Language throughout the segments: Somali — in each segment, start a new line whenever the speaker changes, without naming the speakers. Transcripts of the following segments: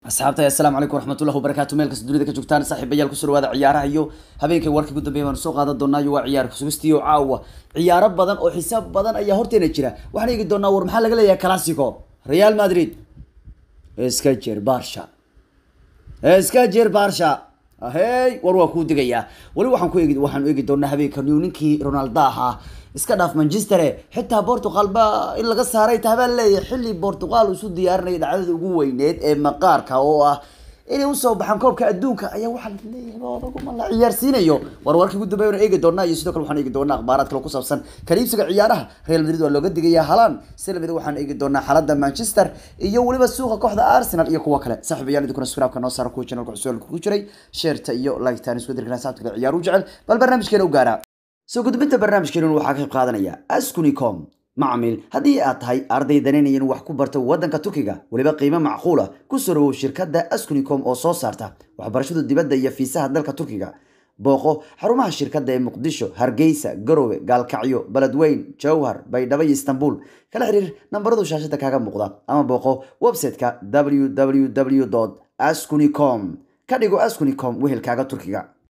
asxaabta assalaamu calaykum waraxmatullahi wabarakaatu meel kasta dunida ka joogtaan saaxiibayaal kusoo dhawaada ciyaaraha iyo habeenkay warkii ugu dambeeya baanu soo qaadan doonaa iyo waa ciyaar kusugistiyo caawa ciyaaro badan oo xisaab badan ayaa horteena jira waxaan eegi doonaa war maxaa laga leeyahay classico real madrid iska jir barsha iska jir barsha hey war waa kuu digayaa weli waxaan ku eegi waxaan eegi doonaa habeenka new ninkii ronaldo ahaa iska dhaaf manchester xitaa portugal ba in laga saaray tahabaa leeyahay xilli portugal isu diyaarinaya dhacdada ugu weyneed ee maqaarka oo ah inay usoo baxaan koobka adduunka ayaa waxaa la leeyahay laguma la ciyaarsiinayo war warkii ugu dambeeya eegi doonaa iyo sidoo kale waxaan eegi doonaa akhbaaraad kale ku saabsan kaliibsiga ciyaaraha real madrid waa looga digayaa halan si lamid waxaan eegi doonaa xaaladda manchester iyo weliba suuqa kooxda arsenal iyo kuwa kale saaxiibayaal idinkuna subscribe-ka noo saara kuwa channelka cusub ku jiray sheerta iyo like-taan isku dirkana saabta kale ciyaar u jecel bal barnaamijkeena u gaara soo gudbinta barnaamijkeenu waxaa ka qayb qaadanaya askunicom macmiil haddii aad tahay arday danaynayan wax ku barta wadanka turkiga weliba qiimo macquula ku soo dhawow shirkadda askunicom oo soo saarta waxbarashada dibadda iyo fiisaha dalka turkiga booqo xarumaha shirkadda ee muqdisho hargeysa garowe gaalkacyo beledweyn jowhar baydhabo iyo istanbul kala xiriir nambaradu shaashada kaaga muuqda ama booqo website-ka www askunicom ka dhigo askunicom wehelkaaga turkiga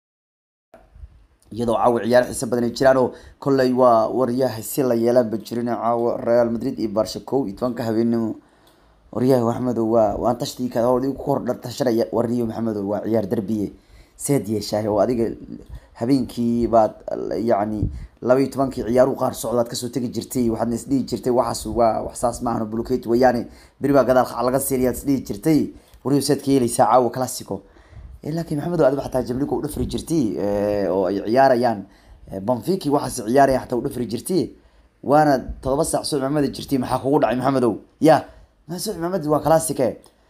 iyadoo caawa ciyaar xiisa badan ay jiraan oo kolley waa waryaha si la yeelaanba jirin caawa real madrid iyo barsha kow iyo tobanka habeenimo waryaha maxamedow waa waan tashtii ka ku hordhar tashanaya warniyo maxamedow waa ciyaar derbiye seed yeeshahay oo adiga habeenkii baad yacni laba iyo tobankii ciyaaruhu qaar socdaad kasoo tegi jirtay waxaadna isdhihi jirtay waxaas waa waxsaas maahan bulukate wayaane beri baa gadaal laga siinayaad isdhihi jirtay warniyo seed ka yeelaysaa caawa classico laakiin maxamed adiba xataa jabliga u dhafri jirtay oo ay ciyaarayaan banfiki waxaas ciyaaraya xataa u dhafri jirtay waana todoba saac soo cimaamadi jirtay maxaa kugu dhacay maxamedow ya ma soo cimaamadi waa classice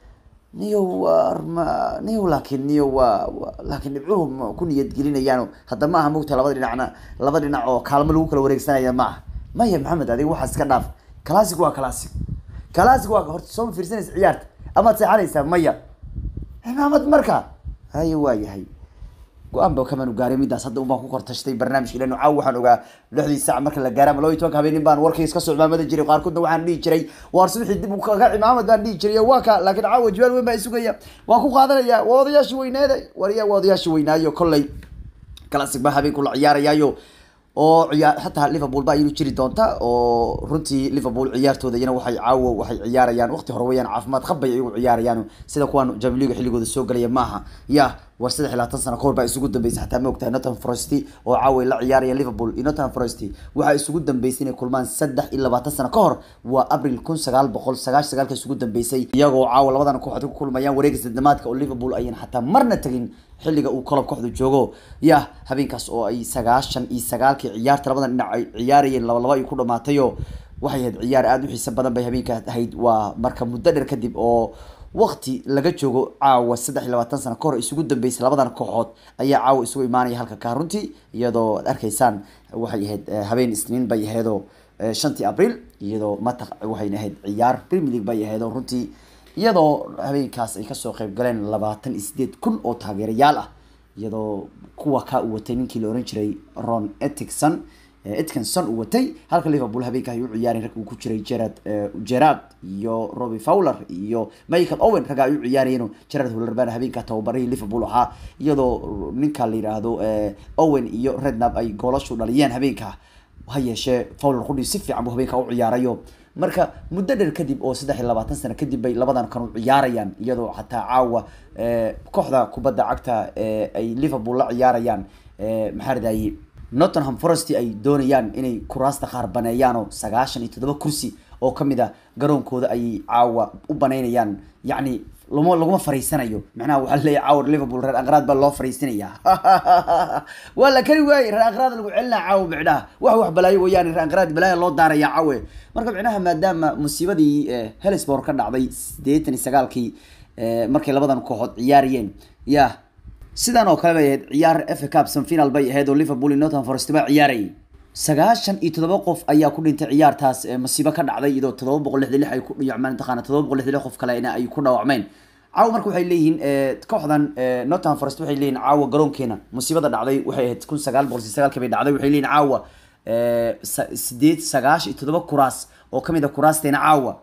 niyo warma niyo laakiin niyo waa laakiin dhibcuhu ma ku niyad gelinayaan hadda ma aha mogta labada dhinacna laba dhinac oo kaalmo lagu kala wareegsanaya ma aha maya maxamed adiga waxaas iska dhaaf classic waa classic classic waa horta soo ma fiirsanaysa ciyaarta amaad seexanaysaa maya cimaamad marka haye waa yahay go-aan ba kamaan gaaray midaas hadda un baan ku kortashtay barnaamijka ilaa caaw waxaan ogaa lixdii saac marka la gaara ama laba iyo tobanka habeenin baan warkayga iska soo cimaamada jiray qaarkoodna waxaan dhihi jiray waar subaxii dib kaga cimaamad baan dhihi jiray waa ka laakiin caawa jawaal weyn baa isugaya waan ku qaadanaya waa odayaashii weyneeda warya waa odayaashii weynaayo kolley classic baa habeenku la ciyaarayaayo oo ciyaar xataa liverpool baa iyadu jiri doonta oo runtii liverpool ciyaartooda iyana waxay caawo waxay ciyaarayaan waqti hore weyaan caafimaad qabay iyagu ciyaarayaan sida kuwan jamliga xilligooda soo galaya maaha ya war saddex iyo labaatan sano kahor baa isugu dambeysay xataa ma ogtahay nottingham forest oo caawa ay la ciyaarayaan liverpool iyo nottingham forest waxaa isugu dambeysay inay kulmaan saddex iyo labaatan sano ka hor waa abril kun sagaal boqol sagaash sagaalka isugu dambeysay iyagoo caawa labadan kooxood ku kulmayaan wareega sadamaadka oo liverpool ayaan xataa marna tegin xilliga uu kolob kooxdu joogo ya habeenkaas oo ay sagaashan iyo sagaalkii ciyaarta labadan dhinac ay ciyaarayeen laba laba ay ku dhamaatayo waxay ahayd ciyaar aada u xiisa badan bay habeenkaa ahayd waa marka muddo dheer kadib oo waqti laga joogo caawa saddex iyo labaatan sano kahor isugu dambeysay labadan kooxood ayaa caawa isugu imaanaya halka kaa runtii iyadoo ad arkaysaan waxay ahayd habeen isniin bay ahaydoo shantii abril iyadoo mataq waxayna ahayd ciyaar premier league bay ahaydoo runtii iyadoo habeenkaas ay kasoo qeyb galeen labaatan iyo sideed kun oo taageerayaal ah iyadoo kuwa kaa u watay ninkii la oran jiray ron eticson etkinson uu watay halka liverpool habeenka ay u ciyaareen rag uu ku jiray gerard gerard iyo robbie fowler iyo michael owen ragga ay u ciyaarayeen gerard huller baana habeenka tababarihii liverpool ahaa iyadoo ninka la yidhaahdo owen iyo rednab ay goolashu dhaliyeen habeenka ha yeeshee fowler qudhi si fiican buu habeenka u ciyaarayo marka muddo dheer kadib oo saddex iyo labaatan sano kadib bay labadan kan u ciyaarayaan iyadoo xataa caawa kooxda kubadda cagta ay liverpool la ciyaarayaan maxaa radaye nottingham forest ay doonayaan inay kuraasta qaar baneeyaan oo sagaashan iyo toddoba kursi oo kamid a garoonkooda ayay caawa u banaynayaan yacni lama laguma fariisanayo macnaha waxaa leeyahy caawa liverpool reer aqraad baa loo fariisinaya waa la kari waayey reer aqraad lagu celinaa caawa micnaha wax wax balaayo wayaane reer aqraad balaaya loo daaraya caawe marka micnaha maadaama musiibadii helsbor ka dhacday sideetan iyo sagaalkii markay labadan kooxood ciyaariyeen ya sidan oo kale bay ahayd ciyaar fa cup semifinal bay ahayd oo liverpool iyo nottingham forest baa ciyaarayay sagaashan iyo toddoba qof ayaa ku dhintay ciyaartaas masiibo ka dhacday iyadoo toddoba boqol lixdan lix ay ku dhiyacmeen mataqaana toddoba boqol lixdan lix qof kalena ay ku dhaawacmeen caawa marka waxay leeyihiin kooxdan nottingham forest waxay leeyihin caawa garoonkeena musiibada dhacday waxay ahayd kun sagaal boqol sagaalkii bay dhacday waxay leeyihin caawa sideed sagaash iyo toddoba kuraas oo kamid a kuraasteena caawa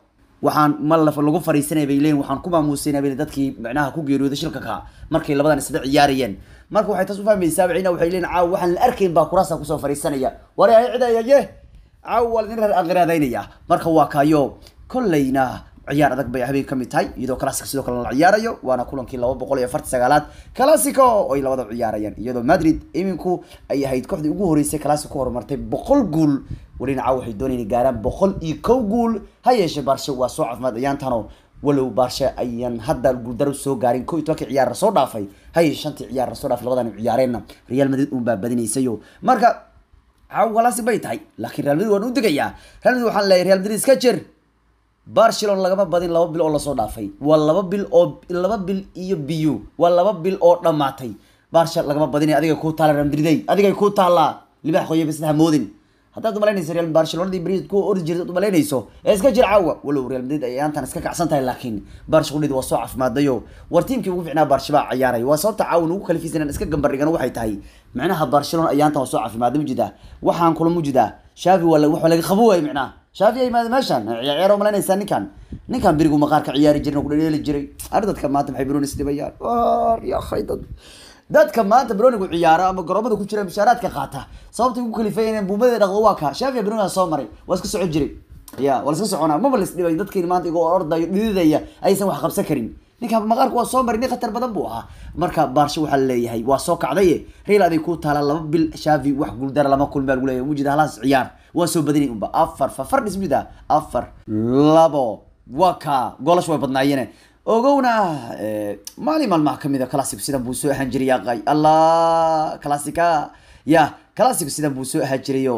waxaan ma laf lagu fariisanay bay leeyihin waxaan ku maamuusanay bay dadkii macnaha ku geeriyooday shilka ka markay labadan isla ciyaarayeen marka waxay taas u fahmaysaa bacina waxay leeyihin caawa waxaan la arkayn baa kuraasa kusoo fariisanaya wari ay cidayaye caawa waa ladin aqraadaynaya marka waa kayo kolleyna ciyaar adag bay habeen ka mid tahay iyadoo classic sidoo kale la ciyaarayo waana kulankii laba boqol iyo afarti sagaalaad classico oo ay labada ciyaarayaan iyadoo madrid iminku ay ahayd kooxdii ugu horeysay classico horumartay boqol guul welina caawa waxay doonayeen gaaraan boqol iyo kow guul ha yeeshee baarshe waa soo caafimaad ayaantano walow baarshe ayaan hadda guuldaro soo gaarin ko iyo tobankii ciyaar lasoo dhaafay ha yeeshee shantii ciyaar lasoo dhaafay labadan ciyaareenna real madrid uun baa badinaysayo marka caawa classic bay tahay laakiin real madrid waan u digayaa real madrid waxaan leeyahay real madrid iska jir barcelona lagama badin laba bil oo lasoo dhaafay waa laba bil oo laba bil iyo biyo waa laba bil oo dhamaatay barsha lagama badinay adiga kuu taala real madrid adigay kuu taallaa libax qoya bas ha moodin haddaad umalaynayso real barcelonadii brid ku ordi jirta umalaynayso ee iska jir caawa walow real madrid ay aantan iska kacsan tahay laakiin barsha qudhid waa soo caafimaadayo war tiimkii ugu ficnaa barsha baa ciyaaray waa sababta caawan ugu kalifisan inaan iska gambardhigan waxay tahay macnaha barcelona ayaantan waa soo caafimaaday mujidaa waxaan kula mujidaa shaafi waa wax laga qabo waay macnaha shaafi ay maada meeshan ciyaar malaynaysaa ninkan ninkan berigu maqaarka ciyaari jirin oo ku dhadheeli jiray ar dadka maanta maxay broonis dhibayaan war ya dad dadka maanta bronigu ciyaara ama garoomada ku jira mushaaraadka qaata sababta ugu kalifay inay buumadeeda dhaqdo waa ka shaafi broniga soo maray waa iska socon jiray ya waa iska soconaa maba lis dhibay dadkii maanta igoo ordayo dhididaya aysan wax qabsan karin ninka maqaarka waa soo maray nin khatar badan buu ahaa marka baarsho waxaa laleeyahay waa soo kacdaye real aday ku taala laba bil shaafi wax guuldara lama kulmi baa lagu leeyahay mujida halaas ciyaar waa soo badinay unba afar fafar dhismida afar labo waa ka golash way badnaayeen ogowna maalin maalmaha kamid a classic sidan buu soo ahaan jiray yaqay allah classica ya classic sidan buu soo ahaan jirayo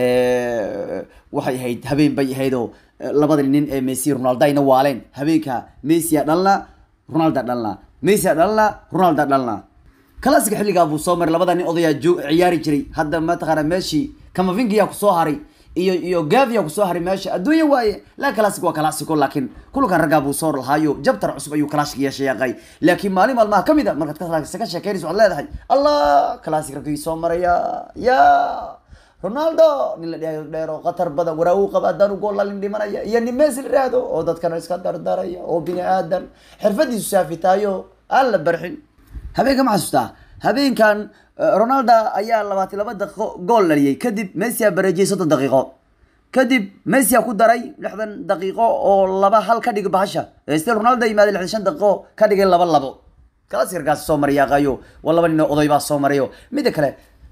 waxay ahayd habeen bay ahaydoo labada nin ee messi ronaldo ayna waaleen habeenka messi a dhalna ronaldo dhalna messi a dhalna ronaldo dhalna classic xilligaa buu soo maray labada nin odayaa joog ciyaari jiray hadda mataqaana meeshii kamavingiyaa kusoo haray iyo iyo gavia kusoo haray meesha adduunya waaye la classic waa classico laakiin kulankan raggaa buu soo lahaayo jabtar cusub ayuu classic yeeshay yaqay laakiin maalin maalmaha kamid a markaad ka ka sheekeynayso waxaad leedahay allah classic raggii soo maraya ya ronaldo nin la dhahayo dheer oo khatar badan waraa uu qaba haddaan u gool lalin dhimanaya iyo nin messi la dhahdo oo dadkana iska dardaraya oo bini aadan xirfadiisu saafitaayo aan la barxin habeenka ma xasuustaa habeenkan ronaldo ayaa labaatan laba daqiiqo gool dhaliyay kadib messi a bareejiyay soddon daqiiqo kadib messi a ku daray lixdan daqiiqo oo laba hal ka dhig bahasha stil ronaldo yimaaday lixdan shan daqiiqo ka dhigay laba labo kalasirkaas soo maray yaqayo waa laba nin oo oday baa soo marayo mida kale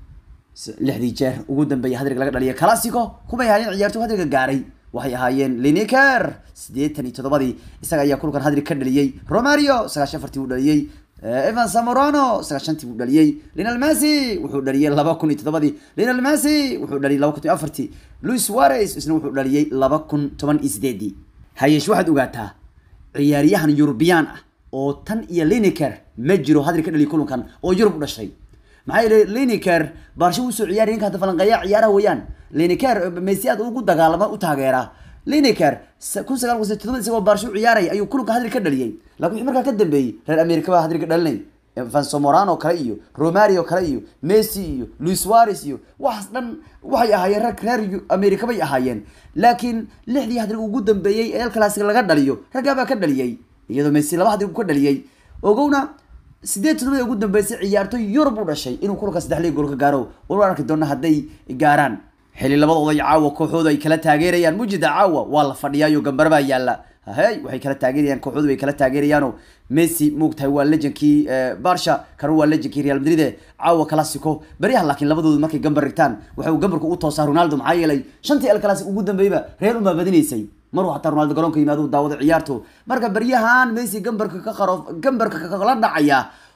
lixdii jeer ugu dambeeyay hadrig laga dhaliya classico kumay ahaayeen ciyaartoy hadriga gaaray waxay ahaayeen lineker siddeetan iyo toddobadii isaga ayaa kulkan hadrig ka dhaliyey romario sagaashan afartii uu dhaliyey evan samorano sagaashantii buu dhaliyey linal messi wuxuu dhaliyey laba kun iyo toddobadii linal messi wuxuu dhaliyey laba kun iyo afartii louis suarez isna wuxuu dhaliyey laba kun toban iyo sideedii hayeesh waxaad ogaataa ciyaaryahan eurubiyaan ah oo tan iyo lineker ma jiro hadri ka dhaliya kulankan oo yurub u dhashay maxaa yeele lineker baarsho usoo ciyaariya ninka hadda falanqeeya ciyaaraha weeyaan lineker messi aad ugu dagaalama u taageera lineker kun sagaal kun todoba isagoo baarsho u ciyaaraya ayuu kulanka hadri ka dhaliyey laakin wixii markaa ka dambeeyey reer america baa hadri ka dhalinay vansomorano kale iyo romario kale iyo messi iyo louis suarez iyo waxaas dhan waxay ahaayeen rag reer america bay ahaayeen laakiin lixdii hadrig ugu dambeeyey ee el classic laga dhaliyo raggaa baa ka dhaliyey iyadoo messi laba hadrig ka dhaliyey ogowna sideed todobada ugu dambeysay ciyaartoy yurub u dhashay inuu kulanka saddex liig gool ka gaaro wal arki doona hadday gaaraan xili labadooda caawa kooxooda ay kala taageerayaan mujida caawa waa la fadhiyaayo gambar baa yaala hey waxay kala taageerayaan kooxoodu way kala taageerayaano messi moogtahay waa lejankii barsha kana waa lejankii real madrid caawa classico beryahan laakiin labadoodu markay gambar rigtaan waxa uu gambarka u toosaa ronaldo maxaa yeelay shantii el classic ugu dambeeyba real umaa badinaysay maruu hataa ronaldo garoonka yimaado daawado ciyaarto marka beryahan messi gambarka ka qaro gambarka kala dhacaya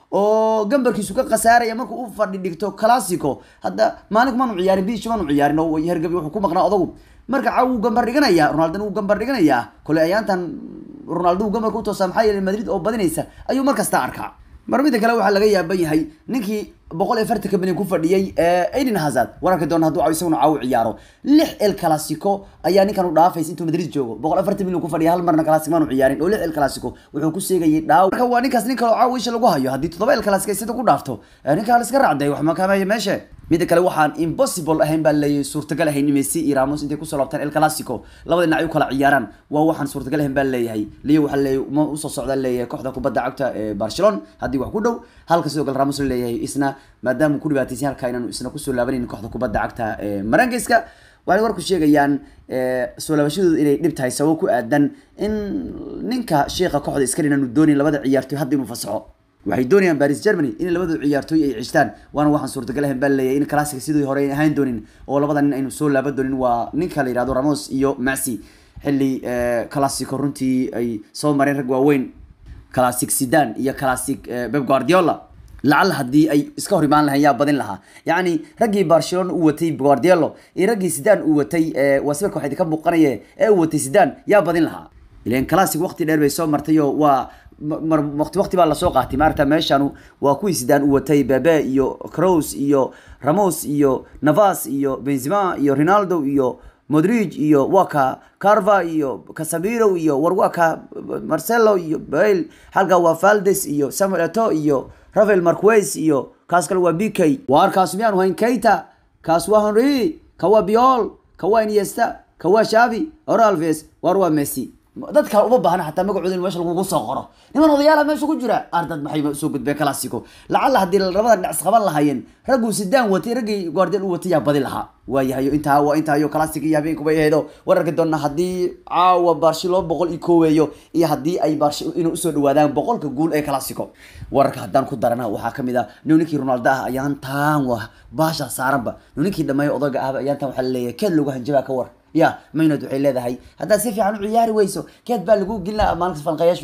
oo gambarkiisu ka khasaaraya markuu u fadhi dhigto classico hadda maalinku maanu ciyaarin bishi maanu ciyaarin oo hergabi wuxuu ku maqnaa odagu marka caaw wuu gambar dhiganaya ronaldona wuu gambar dhiganayaa kole ayaantan ronaldo uu gambarka utoosaa maxaa yeelay madrid oo badinaysa ayuu mar kasta arkaa mar mida kale waxaa laga yaaban yahay ninkii boqol iyo fartanka milyan ku fadhiyey aiden hazard wararki doona hadduu isaguna caaw ciyaaro lix el classico ayaa ninkan u dhaafaysa intuu madrid joogo boqol afartan milyan ku fadhiya hal marna classic maanu ciyaarin oo lix el classico wuxuu ku seegayay dhaaw marka waa ninkaas nin kaloo caaw isha lagu hayo haddii toddoba el classic ay sida ku dhaafto ninkaa la iska raacday wax makamaya meeshe midda kale waxaan impossible ahayn baa leeyahay suurtagal ahayn messi iyo ramos intay kusoo laabtaan el clasico labada dhinac ay u kala ciyaaraan waa waxaan suurtagal ahayn baa leeyahay leo waxaa leeyahay ma usoo socdaa leeyahay kooxda kubadda cagta ee barcelona haddii wax ku dhow halka sidoo kale ramos leeyahay isna maadaama ku dhibaataysan halka inaanu isna kusoo laabanaynin kooxda kubadda cagta ee marangeska waxay warku sheegayaan soo laabashadooda inay dhib tahay sababo ku aadan in ninka sheekha kooxda iskale inaanu doonin labada ciyaartoy hadda inuu fasaxo waxay doonayaan baris germany in labada ciyaartooy ay cishtaan waana waxaan suurtagal ahayn baa leeyahay in classic sidii hore ay ahaan doonin oo labada nin aynu soo laaban doonin waa ninka la yihahdo ramos iyo maxi xilli classico runtii ay soo mareen rag waaweyn classic sidan iyo classic beb guardiola lacala haddii ay iska hor imaan lahayn yaa badin lahaa yacni raggii barcelona uu watay guardiolo iyo raggii sidan uu watay waa sawirka waxaa idinka muuqanaya ee uu watay sidan yaa badin lahaa ilan classic waqti dheer bay soo martay oo waa mar waqti waqti baa lasoo qaatay maarata meeshan waa kuwii sidaan u watay bebe iyo crows iyo ramos iyo navas iyo benzema iyo ronaldo iyo modrig iyo waka carva iyo casamiro iyo warwaka marcelo iyo bale halka waa valdes iyo samuel eto iyo rafael marquez iyo kaas kale waa bk waar kaas miyaanu hayn keita kaas waa henry ka waa biol ka waa iniesta ka waa shavi oralves waar waa messi dad kale uma baahna xataa magacooda in meesha lagugu soo qoro niman odayaala meesha ku jira ardad maxay soo gudbeen classico lacala haddii labada dhinac isqaban lahaayeen ragguu sidaan watay raggii guardial u watay yaa badi lahaa waayahayo intaa waa intaayo classic iyo habeenkubay aheedo wararka doona haddii caawa barshi loo boqol iyo kooweeyo iyo haddii ay barshi inay usoo dhawaadaan boqolka guul ee classico wararka haddaan ku darana waxaa kamid ah ninkii ronaldo ah ayaan taan wa baasha saaranba ninkii dhameeyo odaga ahba ayaan taan waxaa laleeyahay keed loogu hanjabaa ka war ya maynad waxay leedahay haddaad si fiican u ciyaari weyso keed baa lagu gelina maalinkas falqayaasha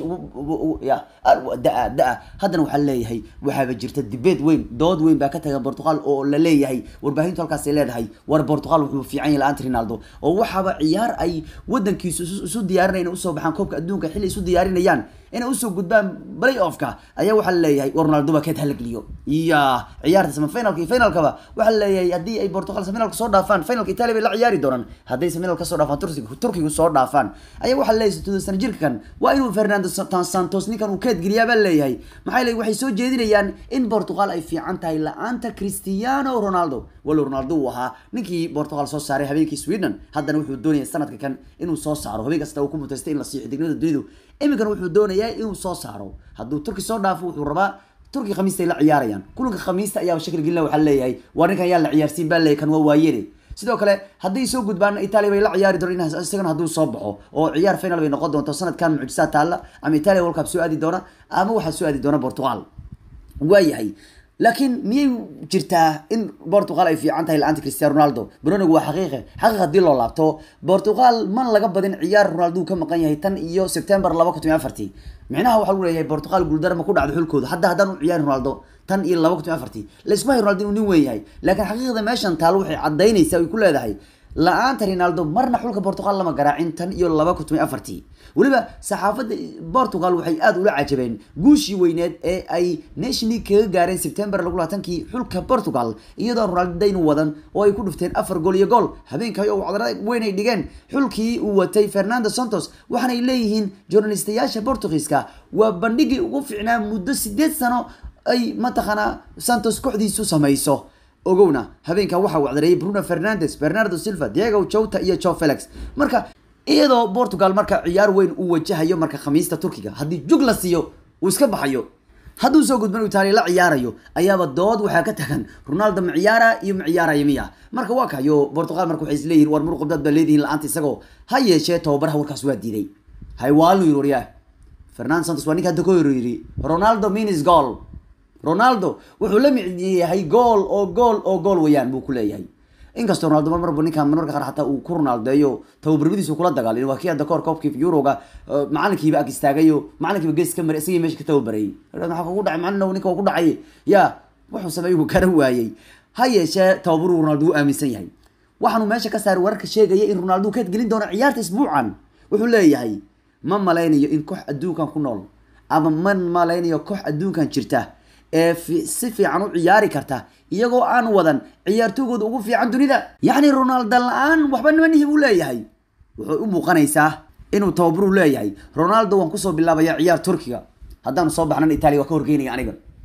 ya da-a da-a haddana waxaa leeyahay waxaaba jirta dibeed weyn dood weyn baa ka tagan portugal oo la leeyahay warbaahintu halkaasay leedahay war portugal wuxuu fiican yahay la-aanta ronaldo oo waxaaba ciyaar ay wadankiisu isu diyaarinayna usoo baxaan koobka adduunka xilli isu diyaarinayaan inay usoo gudbaan play offka ayaa waxaa leeyahay war ronaldo baa keed hala geliyo ya ciyaarta sama finalka iyo finalkaba waxaa leeyahay haddii ay portugal finalka soo dhaafaan finalka italia bay la ciyaari doonaan hadday final kasoo dhaafaan turkiga turkiga soo dhaafaan ayaa waxaa leeyahay sidoo sana jirkan waa inuu fernando santos ninkan uu keed geliyaa baa leeyahay maxaa leeyahay waxay soo jeedinayaan in portugal ay fiican tahay la-aanta cristiano ronaldo walow ronaldo uu ahaa ninkii portugal soo saaray habeenkii sweden haddana wuxuu doonaya sanadka kan inuu soo saaro habeen kasta uu ku mutaystay in la siiyo xidignimada dunidu iminkan wuxuu doonayaa inuu soo saaro hadduu turki soo dhaafo wuxuu rabaa turki khamiista ay la ciyaarayaan kulanka khamiista ayaaba shakil gelina waxaa leeyahay waa ninkan ayaa la ciyaarsiin baa leeyahay kan waa waayere sidoo kale hadday soo gudbaan italia bay la ciyaari doona isagana hadduu soo baxo oo ciyaar final bay noqon doonto sanadkan mucjisaa taalla ama italia world cup soo aadi doona ama waxaa soo aadi doona portugal waayahay laakiin miyay jirtaa in portugal ay fiican tahay la-aanta cristiano ronaldo bronigu waa xaqiiqe xaqiiq haddii loo laabto portugal man laga badin ciyaar ronaldo uu ka maqan yahay tan iyo september laba kun toban afartii micnaha waxaa lagu leeyahay portugal guuldarama ku dhacdo xulkooda hadda haddaan u ciyaari ronaldo tan iyo laba kun toban afartii laisma hay ronaldo inuu nin weyn yahay laakiin xaqiiqda meeshan taalo waxay cadaynaysaa ay ku leedahay la-aanta ronaldo marna xulka portugal lama garaacin tan iyo laba kun toban afartii weliba saxaafadda portugal waxay aada ula cajabeen guushii weyneed ee ay nation league kaga gaareen september lagu laatankii xulka portugal iyadoo ronaldo daynu wadan oo ay ku dhufteen afar gool iyo gool habeenkay oo wacdara weyn ay dhigeen xulkii uu watay fernando santos waxaanay leeyihiin journalistayaasha portugiiska waa bandhigii ugu fiicnaa muddo sideed sano ay mataqaanaa santos kooxdiisu samayso ogowna habeenka waxaa wacdareeyay bruno fernandes bernardo silva diego jota iyo jo felix marka iyadoo portugal marka ciyaar weyn uu wajahayo marka khamiista turkiga haddii jug la siiyo uu iska baxayo hadduu soo gudban italia la ciyaarayo ayaaba dood waxaa ka tagan ronaldo ma ciyaara iyo ma ciyaaraya miya marka waa kayo portugal marka waxay isleeyihin war muruqabdaad baa leedihin la-aanta isagoo ha yeeshee tababaraha warkaas waa diiday haywaalnu yiri waryaa fernando santos waa ninka hadda ka yiri ronaldo minis goal ronaldo wuxuu la mid yahay gool oo gool oo gool wayaan buu ku leeyahay inkastoo ronaldo mar marba ninkan marmarka qaar xataa uu ku ronaldeeyo tababarmadiisu kula dagaalin waa kii hadda kahor koobkii yuroga macalinkiiba ag istaagayo macalinkiiba gees ka maray isagii meesha ka tababarayay maxaa kugu dhacay macalin ninka waa ku dhacay ya wuxuu sameeyey uu kara waayey ha yeeshee tababaru ronaldo wuu aaminsan yahay waxaanu meesha ka saaray wararka sheegaya in ronaldo keed gelin doono ciyaarta isbuucan wuxuu leeyahay ma malaynayo in koox adduunkan ku nool ama ma malaynayo koox adduunkan jirta ee si fiican u ciyaari karta iyagoo aan wadan ciyaartoygooda ugu fiican dunida yacni ronaldo la-aan waxba nimanihi buu leeyahay wuxuu u muuqanaysaa inuu tababaru leeyahay ronaldo waan kusoo bilaabaya ciyaar turkiga haddaanu soo baxnan italia waa ka horgeynaya aniga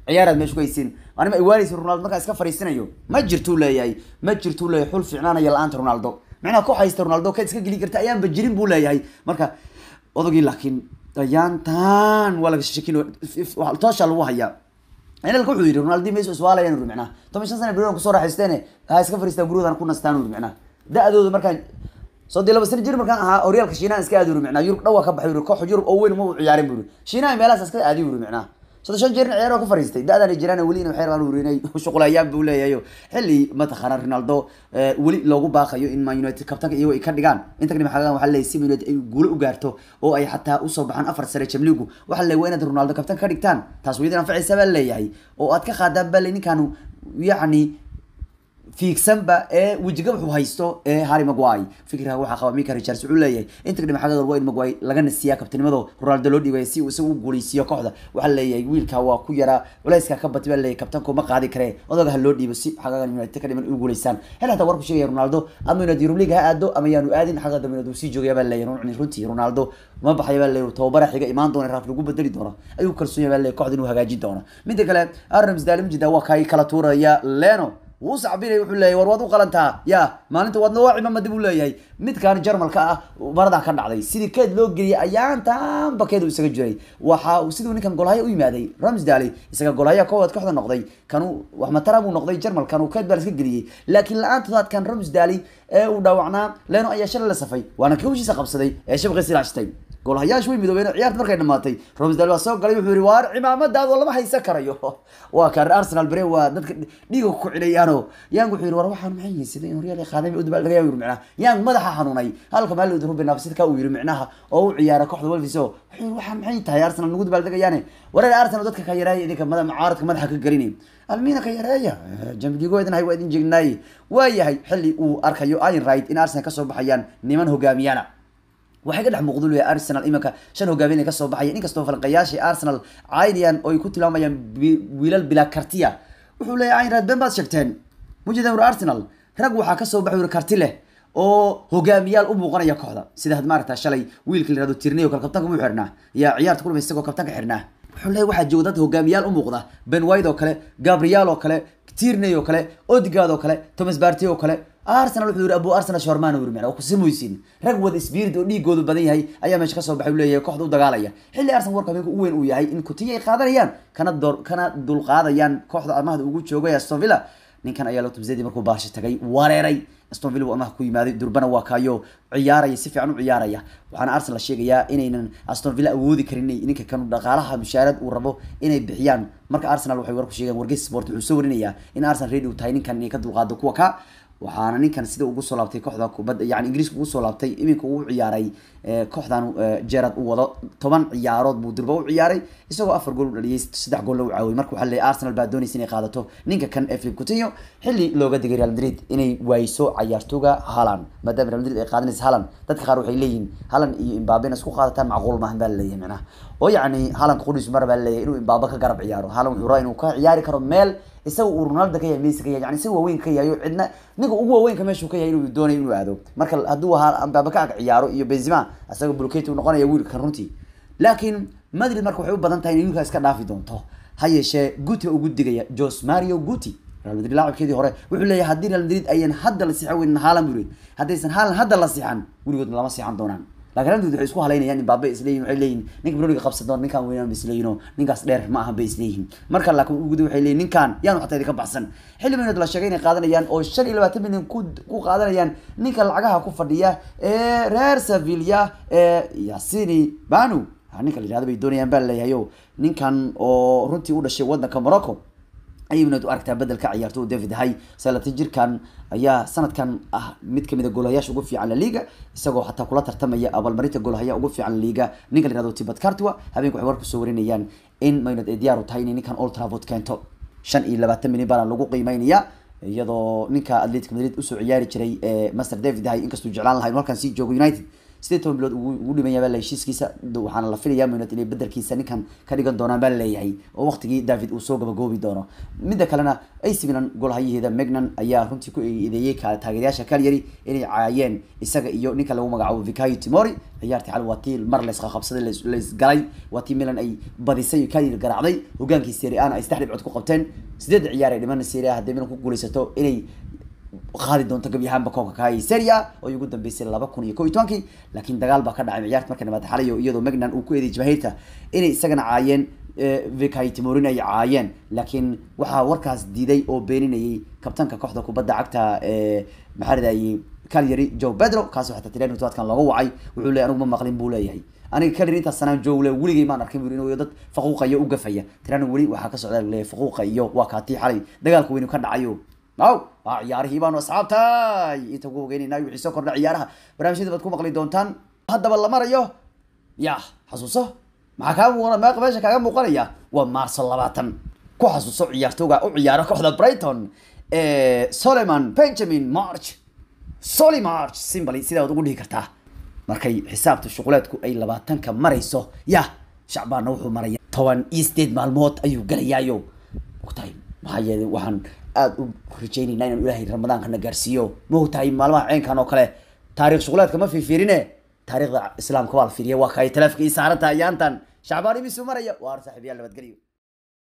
ciyaaraad meesha ku haysiin anima iwaanaysa ronaldo markaa iska fariisinayo ma jirtuu leeyahay ma jirtuu leeyahay xul fiicnaanaya la-aanta ronaldo micnaha ku haysta ronaldo ka iska geli karta ayaanba jirin buu leeyahay marka odagii laakiin ayaantan waa laga shakin toosha lagu hayaa inalka wuxuu yidhi ronaldi meesha iswaalayan uri micnaha toban shan sana berion kusoo raaxaysteene ha iska fariistaan guryadan ku nastaan uri micnaha da-dooda markaan soddii laba sana jir markaan ahaa horyaalka shiinaha iska aadi uri micnaha yurub dhawaa ka baxay uri koox yurub oo weyn ma u ciyaarin buri shiinaha meelahaas iska aadi uri micnaha soddon shan jeerna ciyaar oo ka fariistay da-dan ay jiraan weli waxay rabaan uri inay shuqulayaan buu leeyahay xilli mataqaana ronaldo weli loogu baaqayo in man united kabtanka iyagoo ay ka dhigaan inta kadib waxaa waxaa leeyahay si man united ay guulo u gaarto oo ay xataa usoo baxaan afar sare jamligu waxaa leeyahay waa inaad ronaldo kabtanka ka dhigtaan taas waydan anfacaysa baa leeyahay oo aad ka qaadaan baa le ninkaanu yacni fiigsanba ee wejiga wuxuu haysto ee harry maguay fikirka waxaa qaba mika richards wuxuu leeyahay inta kadib xagga waa in maguay laga nasiyaa kabtanimado ronaldo loo dhiibay si uu isagu u guuleysiiyo kooxda waxaa leeyahay wiilka waa ku yaraa culayska ka batay baa leeyahay kabtanku ma qaadi karee odaga ha loo dhiibo si xaggagan united ka dhiman u guuleysaan hel hataa warku sheegaya ronaldo ama united europe league ha aado ama yaanu aadin xagga dambe uu sii joogaya baa leeyahay runtii ronaldo ma baxaya baa leeyahay tababara xiga imaan doona raaf lagu bedeli doono ayuu kalsoon yahay baa leeyahay kooxda inuu hagaajin doono midda kale arnams daalimjida waa kay kala tuuraya leno wuu sacbinay wuxuu leeyahy war waad u qalantaa ya maalinta waad noo cimamadi buu leeyahay midkaan jarmalka ah maradaa ka dhacday sidii keed loo geliyay ayaantan bakeedu isaga jiray waxa siduu ninkan golhaya u yimaaday ramsdale isaga golhaya koowaad kooxda noqday kanu wax matara buu noqday jarmalkan uu keed baa iska geliyey laakiin la-aantodaadkan ramsdale ee uu dhaawacnaa leno ayaa shalay la safay waana kawshiisa qabsaday ee shabqiisi ilaashtay golhayaashu way midoobeen ciyaarta markay dhamaatay romsdale waa soo galay wuxuu yihi waar cimaamadaado lama haysan karayo waa kaan arsenal bere waa dadka dhiiga ku cilayaano yang wuxuu yihi war waxaan maxay yihiin sida in horyaal qaaday udbal laga yiri micnaha yang madaxa xanuunay halka maalid ruben nafsidka uu yiri micnaha oo u ciyaara kooxda wolves oo wuxuu yihi waxaan maxay tahay arsenal nagu dubal dagayaane wareer arsenal dadka ka yaray idinka madaxa mucaaradka madaxa ka galinay almina ka yareeya jambigo idin hay waa idin jeegnaay waayahay xilli uu arkayo ayn right in arsenal kasoo baxayaan niman hogaamiyana waxay ka dhex muuqdu leeyahay arsenal iminka shan hogaamin ay kasoo baxaya inkastoo falanqayaashii arsenal caynayaan oo ay ku tilmaamayaan wiilal bilaa kartiya wuxuu leeyahay ayn been baad sheegteen mujidan ur arsenal rag waxaa kasoo baxay uri karti leh oo hogaamiyaal u muuqanaya kooxda sida had maaragta shalay wiilka la yihahdo tirniyo kale kabtanka muu xirnaa yaa ciyaarta kulma isagoo kabtanka xirnaa wuxuu leeyahay waxaa jooga dad hogaamiyaal u muuqda ben white oo kale gabriel oo kale tierney oo kale odegaard oo kale thomas barty oo kale arsenal wuxuu yiri abu arsenal shorman uu yiri kusimaysin rag wada spirit oo dhiigoodu badan yahay ayaa meesha kasoo baxay uu leeyahay kooxda u dagaalaya xilli arsenal warka habeenka u weyn uu yahay in kutiya ay qaadanayaan kana door kana dulqaadayaan kooxda amahda ugu joogay aston villa ninkan ayaa loo tumzedi markuu baashi tagay wareeray aston villa uu amaha ku yimaaday durbana waa kaayo ciyaaraya si fiican u ciyaaraya waxaana arsenal sheegayaa inaynan aston villa awoodi karin ninka kan dhaqaalaha mushaarad uu rabo inay bixiyaan marka arsenal waxay warku sheegeen wargeys sport wuxuu soo warinayaa in arsenal ready uu tahay ninkan inay ka dulqaado kuwa ka waxaana ninkan sida ugu soo laabtay kooxda kubadda yani ingiriiska ugu soo laabtay iminka uu ciyaaray kooxdan gerard uu wado toban ciyaarood buu durba u ciyaaray isagoo afar gool u dhaliyay saddex gool u caawiyay marka waxaa leeyahay arsenal baa doonaysa inay qaadato ninka kan ee philip coutinho xilli looga digay real madrid inay waayso cayaartooga haaland maadaama real madrid ay qaadanaysa haaland dadka qaar waxay leeyihiin haaland iyo imbabe isku qaadataan macquul maahan baa laleeyahay macnaha oo yacni haaland qudhiis mar baa laleeyahay inuu imbabe ka garab ciyaaro haaland wuxuu rabaa inuu ka ciyaari karo meel isaga uu ronaldo ka yahay messi ka yahay yani isaga waaweyn ka yahay cidna ninka ugu waaweynka meeshuu ka yahay inuu doonayo inuu aado marka hadduu ambaaba ka ag ciyaaro iyo benzema isaga bulkate uu noqonaya wiilkan runtii laakiin madrid marka waxay u badan tahay inay wiilka iska dhaafi doonto ha yeeshee guti ugu digaya jos mario guti real madrid laacibkeedii hore wuxuu leeyahay haddii real madrid ayan hadda la sixan weynin haalan buu haddaysan haalan hadda la sixan weligood lama sixan doonaan laakiin real madrid waxay isku halaynayaan imbabe isleeyihin waxay leeyihin ninka broniga qabsan doon ninkaan weynaan ba isleeyihin oo ninkaas dheer ma ahan bay isleeyihin marka laakiin uguda waxay leeyihin ninkaan yaanu xataa idinka baxsan xilli minood la sheegay inay qaadanayaan oo shan iyo labaatan milyan ku ku qaadanayaan ninka lacagaha ku fadhiya ee reer sevilla ee yasini banu ninka la yihahdo bay doonayaan baa laleeyahay o ninkan oo runtii u dhashay wadanka morocco ayay minood u aragtaa bedelka ciyaarto david hay salatan jirkan ayaa sanadkan ah mid kamid a goolahayaasha ugu fiican laliga isagoo xataa kula tartamaya abaalmarinta goolahaya ugu fiican laliga ninka la yihahdo tibet cartua habeenka waxay war kusoo warinayaan in maynad ay diyaar u tahay inay ninkan old trafford keento shan iyo labaatan milyan baana lagu qiimeynaya iyadoo ninka atletic madrid usoo ciyaari jiray master david hay inkastuu jeclaan lahay halkan sii joogo united sideed toban bilood ugu ugu dhiman yahay baa la heshiiskiisa d- waxaana la filayaa Man United inay bedelkiisa ninkan ka dhigan doonaan baa laleeyahay oo waqtigii david uu soo gabagoobi doono midda kalena AC Milan goolhayaheeda Magnan ayaa runtii ku eedeeyay ka taageerayaasha Cagliari inay caayeen isaga iyo ninka lagu magacaabo Fikayo Tomori ciyaartii xal waa tii mar la isqa qabsaday la is- la isgalay waa tii Milan ay badisay oo Cagliari garaacday hogaankii Serie A na ay saddex dhibcood ku qabteen sideed ciyaar ay dhiman Serie A haddii Milan ku guuleysato inay qaadi doonto gebi ahaanba koobka kahay Serie A oo ugu dambeysay laba kun iyo kow iyo tobankii laakiin dagaal baa ka dhacay ciyaarta markay nabad xalayo iyadoo Magnan uu ku eedeeyay jamaahirta inay isagana caayeen Fikayo Tomori ay caayeen laakiin waxaa warkaas diiday oo beeninayay kabtanka kooxda kubadda cagta ee maxaa radayay Cagliari Joe Pedro kaas waxaa tireen todobaadkan looga wacay wuxuu leeyahay anigu ma maqlin buu leeyahay aniga Cagliari intaas sanaan Joe le weligay maan arkin buu inuu dad faquuqayo u gafaya tiraan weli waxaa ka socda leeyahay faquuqa iyo waa kaatii xalay dagaalka weyn ka dhacayo aw waa ciyaarihii baanu asxaabtay inta ugu ogeynayna wixii soo kordha ciyaaraha barnaamijyada baad ku maqli doontaan haddaba la marayo ya xasuuso maxaa kaa muuqana meeqa meesha kaaga muuqanaya waa maarso labaatan ku xasuuso ciyaartooga u ciyaara kooxda brighton ee soleman benjamin march soli march simbly sidaa waad ugu dhihi kartaa markay xisaabta shuquleedku ay labaatanka marayso ya shacbaanna wuxuu maraya toban iyo sideed maalmood ayuu galayaayo ogtahay maxaa yeelay waxaan aada u rajaynaynaa inaan ilaahay ramadaankana gaarsiiyo ma ogtahay maalmaha ceenkan oo kale taariikh shuquleedka ma fiirfiirine taariikhda islaamka waa la fiiriya waa kaay taleefka ii saaranta ayaantan shacbaan imisu maraya waar saaxiibayaal nabadgelyo